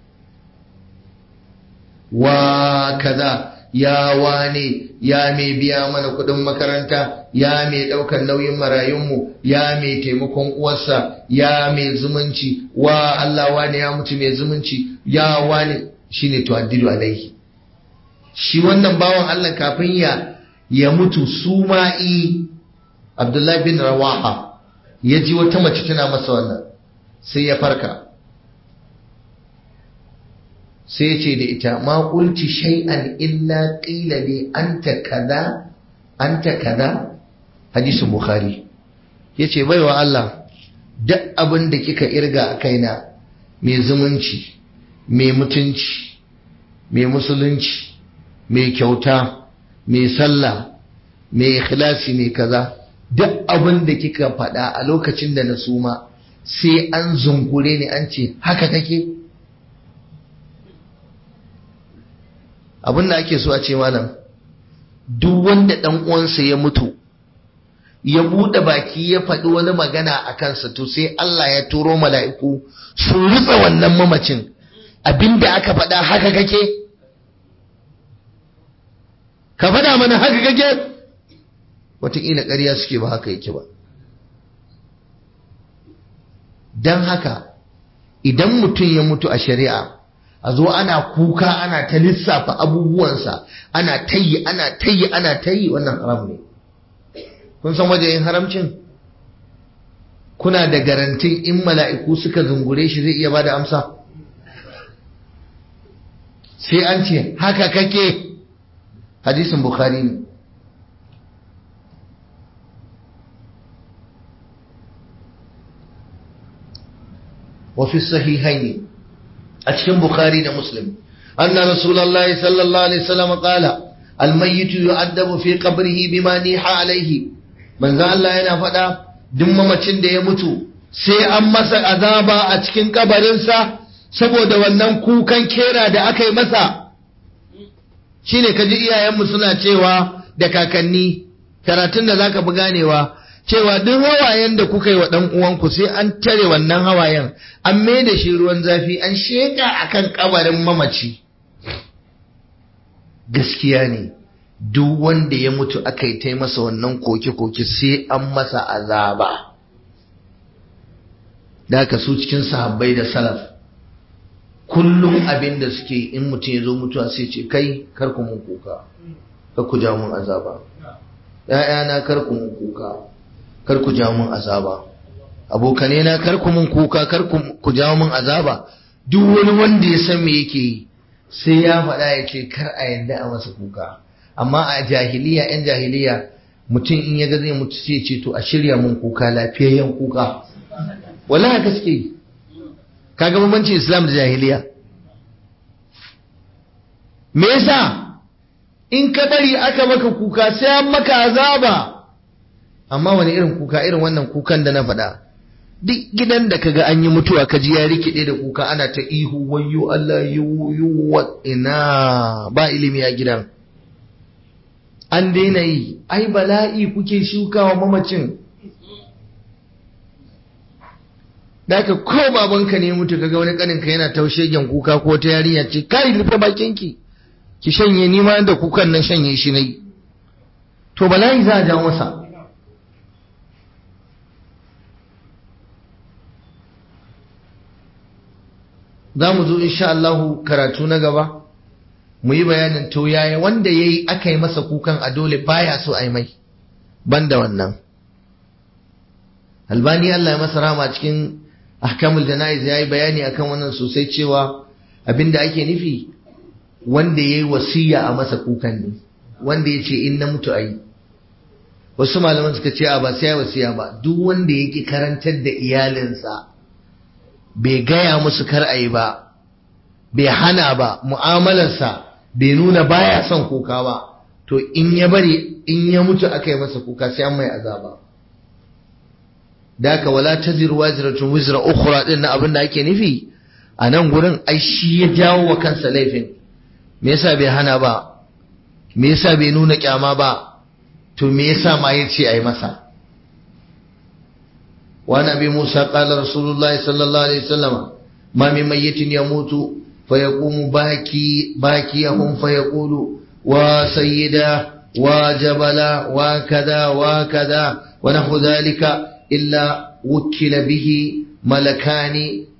wa kaza ya wane ya mai biya mana kudin makaranta ya mai daukan nauyin marayunmu ya mai taimakon uwarsa ya mai zumunci wa Allah wane ya mutu mai zumunci ya wane shine tuaddidu alaihi shi wannan bawan Allah kafin ya ya mutu suma'i Abdullahi bin Rawaha ya ji wata mace tana masa wannan sai ya farka sai ya ce da ita ma qulti shay'an illa qila li anta kaza anta kaza hadisin bukhari yace baiwa Allah duk abin da kika irga a kaina mai zumunci mai mutunci mai musulunci mai kyauta mai sallah mai ikhlasi mai kaza duk abin da kika faɗa a lokacin da na suma sai an zungure ni an ce haka kake abin da ake so a ce malam duk wanda ɗan uwansa ya mutu ya buɗe baki ya faɗi wani magana a kansa to sai Allah ya turo mala'iku su rutsa wannan mamacin abinda aka faɗa haka kake ka faɗa mana haka kake wataƙila ƙarya suke ba haka yake ba don haka idan mutum ya mutu a shari'a a zo ana kuka ana ta lissafa abubuwansa ana tayi ana tayi ana tayi wannan haram ne kun san wajen haramcin kuna da garantin in mala'iku suka zungure shi zai iya ba da amsa sai an ce haka kake hadisin bukhari ne وفي الصحيحين أتكلم بخاري ومسلم أن رسول الله صلى الله عليه وسلم قال الميت يعذب في قبره بما نيح عليه من ذا الله yana faɗa duk mamacin da ya mutu sai an masa azaba a cikin kabarinsa saboda wannan kukan kera da aka yi masa shine kaji iyayenmu suna cewa da kakanni karatun da zaka bi ganewa cewa duk hawayen da kuka yi wa ɗan uwanku sai an tare wannan hawayen an mai da shi ruwan zafi an sheka akan kabarin mamaci gaskiya ne duk wanda ya mutu aka yi tai masa wannan koke-koke sai an masa azaba da aka su cikin sahabbai da salaf kullum abin da suke in mutum ya zo mutuwa sai ce kai kar ku mun kuka kar ku ja mun azaba ‘ya'yana kar ku mun kuka kar ku jawo mun azaba abokane na kar ku mun kuka kar ku jawo mun azaba duk wani wanda ya san me yake yi sai ya faɗa ya ce kar a yadda a masa kuka amma a jahiliya yan jahiliya mutum in ya ga zai mutu sai ce to a shirya mun kuka lafiyayyen kuka wallahi haka suke yi kaga bambancin islam da jahiliya me yasa in ka bari aka maka kuka sai an maka azaba amma wani irin kuka irin wannan kukan da na faɗa duk gidan da kaga an yi mutuwa kaji ya rikide da kuka ana ta ihu wayyo Allah yu wa ina ba ilimi a gidan an daina yi ai bala'i kuke shukawa mamacin da ka ko babanka ne mutu kaga wani kaninka yana taushe gen kuka ko ta yarinya ce kai rufe bakinki ki shanye ni ma da kukan nan shanye shi nayi to bala'i za a ja masa za mu zo insha Allahu karatu na gaba mu yi bayanin to yaya wanda ya yi aka yi masa kukan a dole baya so a yi mai banda wannan albani Allah ya masa rama cikin ahkamul jana'iz ya yi bayani akan wannan sosai cewa abinda ake nufi wanda ya yi wasiya a masa kukan ne wanda ya ce in na mutu a yi wasu malaman suka ce a ba sai ya wasiya ba duk wanda ya ki karantar da iyalinsa bai gaya musu kar a yi ba bai hana ba mu'amalarsa bai nuna baya son kuka ba to in ya bari in ya mutu aka yi masa kuka sai an mai azaba da haka wala taziru waziratun wizra ukhra din na abin da ake nufi a nan gurin ai shi ya jawo wa kansa laifin me yasa bai hana ba me yasa bai nuna kyama ba to me yasa ma ya ce ai masa وعن ابي موسى قال رسول الله صلى الله عليه وسلم ما من ميت يموت فيقوم باكي باكيهم فيقول وسيدا وجبلا وكذا وكذا ونحو ذلك إلا وكل به ملكان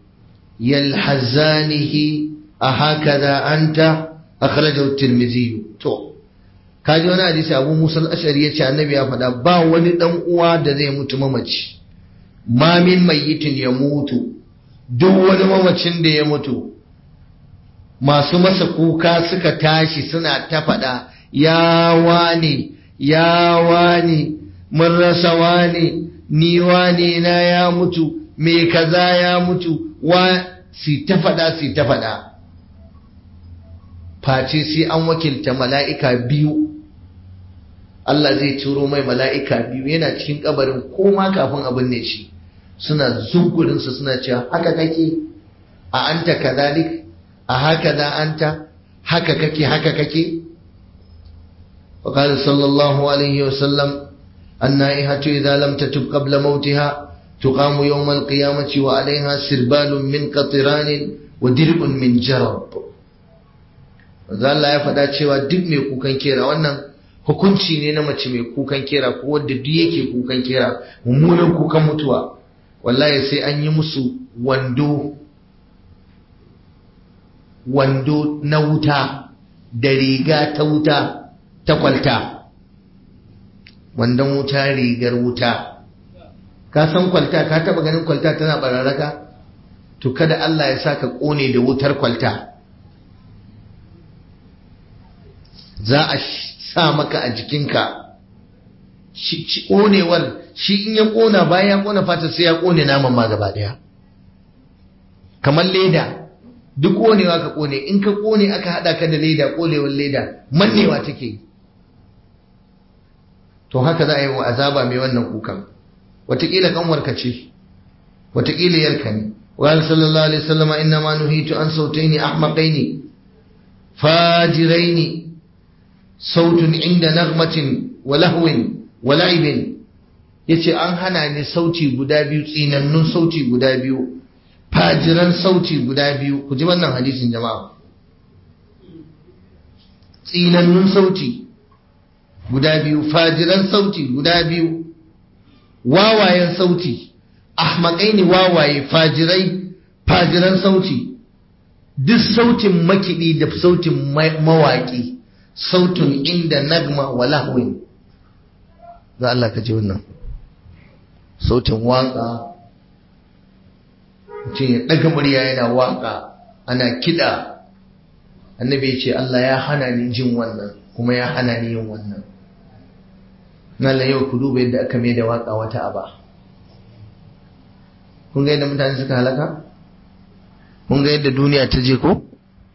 يلحزانه أهكذا أنت أخرجه الترمذي تو kaji wani hadisi abu musa al-ashari ya ce annabi ya faɗa ba wani ɗan uwa da zai mutu mamaci ma min mayyitin ya mutu duk wani mamacin da ya mutu masu masa kuka suka tashi suna ta faɗa ya wane ya wane mun rasa wane ni wane na ya mutu me kaza ya mutu wa si ta faɗa si ta faɗa face sai an wakilta mala'ika biyu Allah zai turo mai mala'ika biyu yana cikin kabarin koma kafin abin ne shi suna zungurinsa suna cewa haka kake a anta kadhalik a haka da anta haka kake haka kake وقال صلى الله عليه وسلم النائحة إذا لم تتب قبل موتها تقام يوم القيامة وعليها سربال من قطران ودرب من جرب Allah ya faɗa cewa duk mai kukan kera wannan hukunci ne na mace mai kukan kera ko wadda duk yake kukan kera mummunan kukan mutuwa wallahi sai an yi musu wando wando na wuta da riga ta wuta ta kwalta wandon wuta rigar wuta ka san kwalta ka taba ganin kwalta tana bararraka to kada Allah ya saka kone da wutar kwalta za a sa maka a jikinka ƙonewar shi in ya ƙona bayan ya ƙona fata sai ya ƙone naman ma gaba ɗaya kamar leda duk ƙonewa ka ƙone in ka ƙone aka haɗa ka da leda ƙonewar leda mannewa take to haka za a yi wa azaba mai wannan kukan wataƙila ƙanwarka ce wataƙila yarka ne wa sallallahu alaihi wasallam inna ma nuhitu an sautaini ahmaqaini fajiraini sautun inda nagmatin wa lahwin wa la'ibin yace an hana ni sauti guda biyu tsinannun sauti guda biyu fajiran sauti guda biyu ku ji wannan hadisin jama'a tsinannun sauti guda biyu fajiran sauti guda biyu wawayen sauti ahmakai ne wawaye fajirai fajiran sauti duk sautin makiɗi da sautin mawaƙi sautin inda nagma wa lahwin za Allah ka ji wannan sautin waƙa mutum ya ɗaga murya yana waƙa ana kiɗa annabi ya ce Allah ya hana ni jin wannan kuma ya hana ni yin wannan Allah yau ku duba yadda aka mai da waƙa wata aba kun ga yadda mutane suka halaka kun ga yadda duniya ta je ko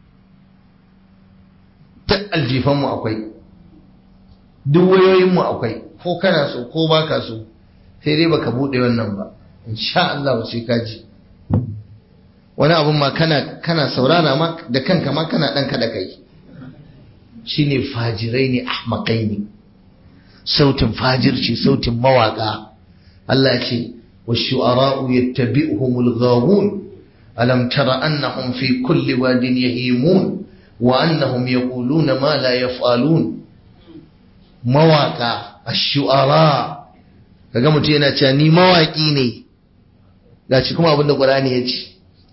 ta aljifanmu akwai duk wayoyinmu akwai ko kana so ko baka so sai dai baka buɗe wannan ba insha Allah sai ka ji wani abun ma kana kana saurara ma da kanka ma kana dan kada kai shine fajirai ne ahmakai ne sautin fajirci sautin mawaka Allah ya ce والشعراء يتبعهم الغاوون ألم تر أنهم في كل واد يهيمون وأنهم يقولون ما لا يفعلون مواقع الشعراء kaga mutum yana cewa ni mawaƙi ne ga ci kuma abinda ƙur'ani ya ce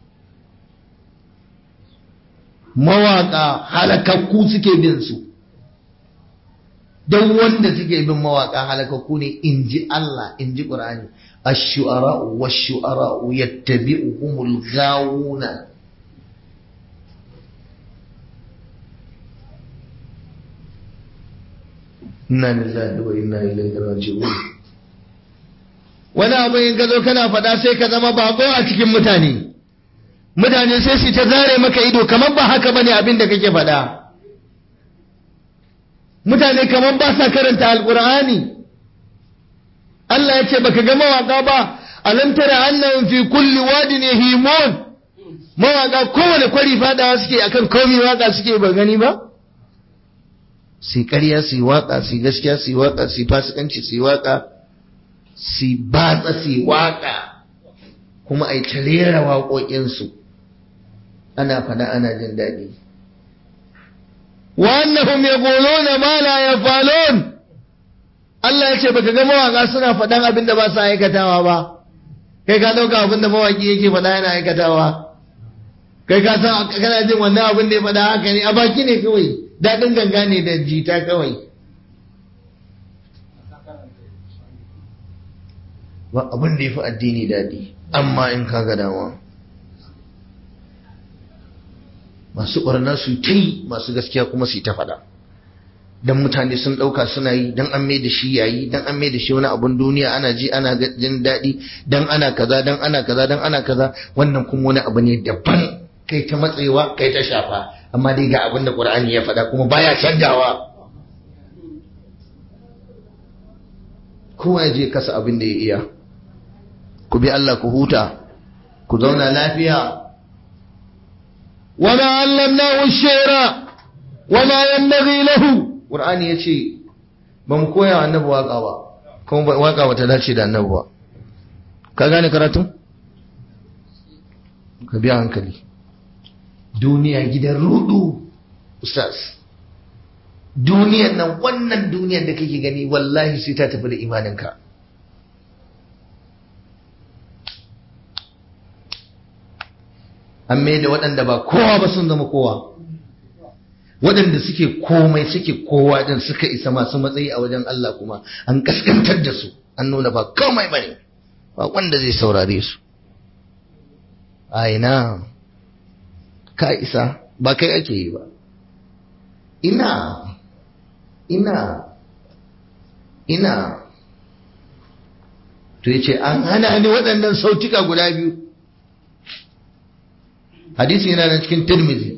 mawaƙa halakakku suke bin su don wanda suke bin mawaƙa halakakku ne in ji Allah in ji ƙur'ani ash-shu'ara'u wash-shu'ara'u yattabi'uhumul ghawuna inna lillahi wa inna ilaihi raji'un wani abu in ka zo kana faɗa sai ka zama bako a cikin mutane mutane sai su ta zare maka ido kamar ba haka bane abin da kake faɗa mutane kamar ba sa karanta alkur'ani Allah ya ce baka ga mawaka ba alam tara annahum fi kulli wadin yahimun mawaka kowane kwari fadawa suke akan komai waka suke ba gani ba su ƙarya su waka su gaskiya su waka su fasikanci su waka su batsa su waka kuma ai ta rera waƙoƙinsu ana fada ana jin daɗi وأنهم يقولون ما لا يفعلون Allah ya ce baka ga mawaka suna faɗan abin da ba su aikatawa ba kai ka ɗauka abin da mawaki yake faɗa yana aikatawa kai ka san kana jin wannan abin da ya faɗa haka ne a baki ne kawai daɗin ganga ne da jita kawai ba abin da ya fi addini daɗi amma in ka ga dama masu ɓarna su ta yi masu gaskiya kuma su ta faɗa don mutane sun ɗauka suna yi don an mai da shi yayi don an mai da shi wani abun duniya ana ji ana jin daɗi don ana kaza don ana kaza don ana kaza wannan kuma wani abu ne daban kai ta matsewa kai ta shafa amma dai ga abin da ƙur'ani ya faɗa kuma baya canjawa kowa ya je kasa abin da ya iya ku bi Allah ku huta ku zauna lafiya وما علمناه الشعر وما ينبغي له Qur'ani yace ba mu koya annabi waka ba kuma waka ba ta dace da annabi ba ka gane karatu ka biya hankali duniya gidan rudu ustaz duniyan nan wannan duniyar da kake gani wallahi sai ta tafi da imaninka an mai da waɗanda ba kowa ba sun zama kowa waɗanda suke komai suke kowa din suka isa masu matsayi a wajen Allah kuma an kaskantar da su an nuna ba komai bane ba wanda zai saurare su a ina ka isa ba kai ake yi ba ina ina ina to yace an hana ni waɗannan sautuka guda biyu hadisi yana nan cikin tirmizi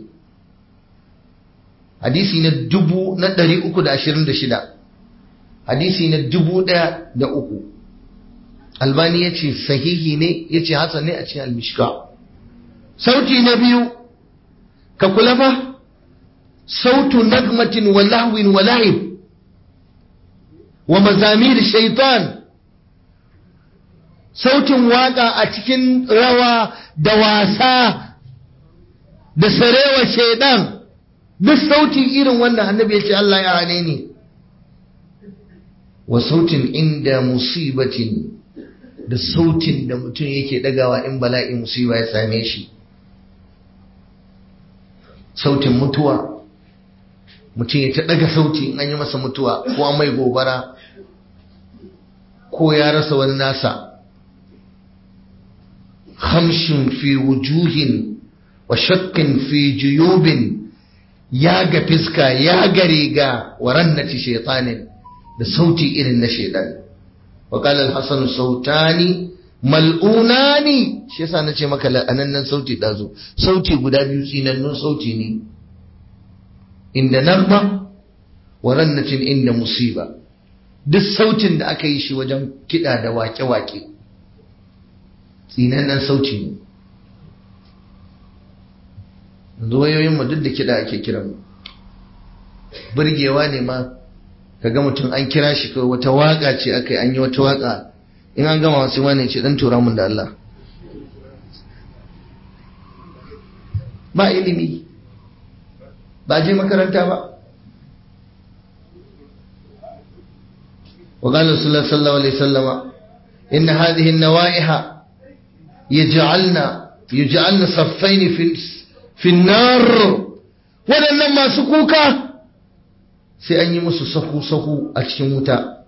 hadisi na dubu na ɗari uku da ashirin da shida hadisi na dubu ɗaya da uku albani ya ce sahihi ne ya ce hasan ne a cikin almishka sauti na biyu ka kula fa sautu nagmatin wa lahwin wa la'ib wa mazamir shaitan sautin waka a cikin rawa da wasa da sarewa shaidan duk sautin irin wannan annabi ya ce Allah ya hane ni wa sautin inda musibatin da sautin da mutum yake dagawa in bala'i musiba ya same shi sautin mutuwa mutum ya ta daga sauti in an yi masa mutuwa ko an mai gobara ko ya rasa wani nasa hamshin fi wujuhin wa shakkin fi juyubin ya ga fiska ya ga riga wa rannati shaitanin da sauti irin na shaitan wa qala al-hasan sautani mal'unani shi yasa nace maka la'anannan sauti dazo sauti guda biyu tsinannun sauti ne inda nagma wa rannatin inda musiba duk sautin da aka yi shi wajen kiɗa da wake-wake tsinannen sauti ne yanzu wayoyinmu duk da kiɗa ake kiran burgewa ne ma kaga mutum an kira shi kawai wata waka ce aka yi an yi wata waka in an gama wasu wani ce dan tura mun da Allah ba ilimi ba je makaranta ba وقال رسول الله صلى الله عليه وسلم إن هذه النوائح يجعلنا يجعلنا صفين في في النار waɗannan masu kuka sai an yi musu sahu-sahu a cikin wuta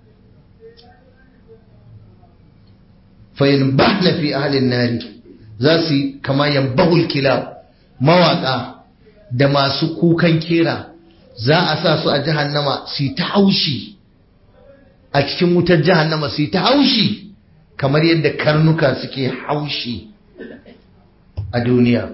fayin ba na fi ahalin nari za su yi kama yambahul kila mawaƙa da masu kukan kera za a sa su a jahannama su yi ta haushi a cikin wutar jahannama su yi ta haushi kamar yadda karnuka suke haushi a duniya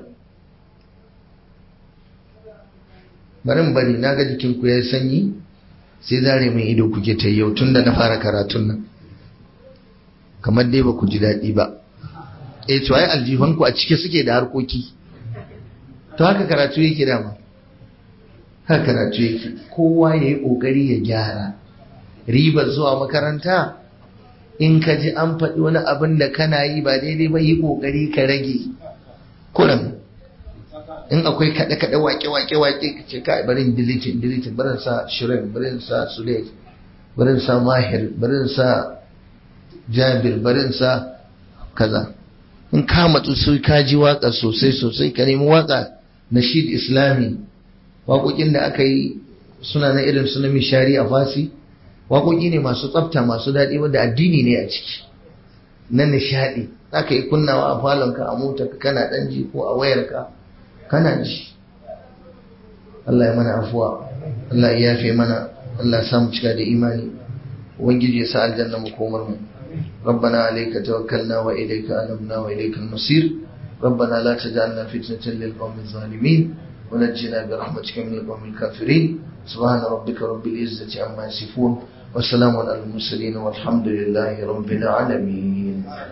barin bari na ga jikinku ya sanyi sai zare mai ido kuke ta yau tun da na fara karatun nan kamar dai ba ku ji daɗi ba eh to ai aljifanku a cike suke da harkoki to haka karatu yake dama haka karatu yake kowa ya yi ƙoƙari ya gyara ribar zuwa makaranta in ka ji an faɗi wani abin da kana yi ba daidai ba yi ƙoƙari ka rage kuran in akwai kaɗe-kaɗe wake-wake-wake ka ce kai barin dilitin dilitin barin sa shirin barin sa sulet barin sa mahir barin sa jabir barin sa kaza in ka matsu sai ka ji waka sosai sosai ka nemi waka na shid islami waƙoƙin da aka yi suna na irin su na mishari a fasi waƙoƙi ne masu tsafta masu daɗi wanda addini ne a ciki na nishaɗi aka yi kunnawa a falonka a motarka kana ɗan ji ko a wayarka kana ji Allah ya mana afuwa Allah ya yafe mana Allah ya samu cika da imani ubangiji ya sa aljanna mu komar mu ربنا عليك توكلنا وإليك أنبنا وإليك المصير ربنا لا تجعلنا فتنة للقوم الظالمين ونجنا برحمتك من القوم الكافرين سبحان ربك رب العزة عما يصفون وسلام على المرسلين والحمد لله رب العالمين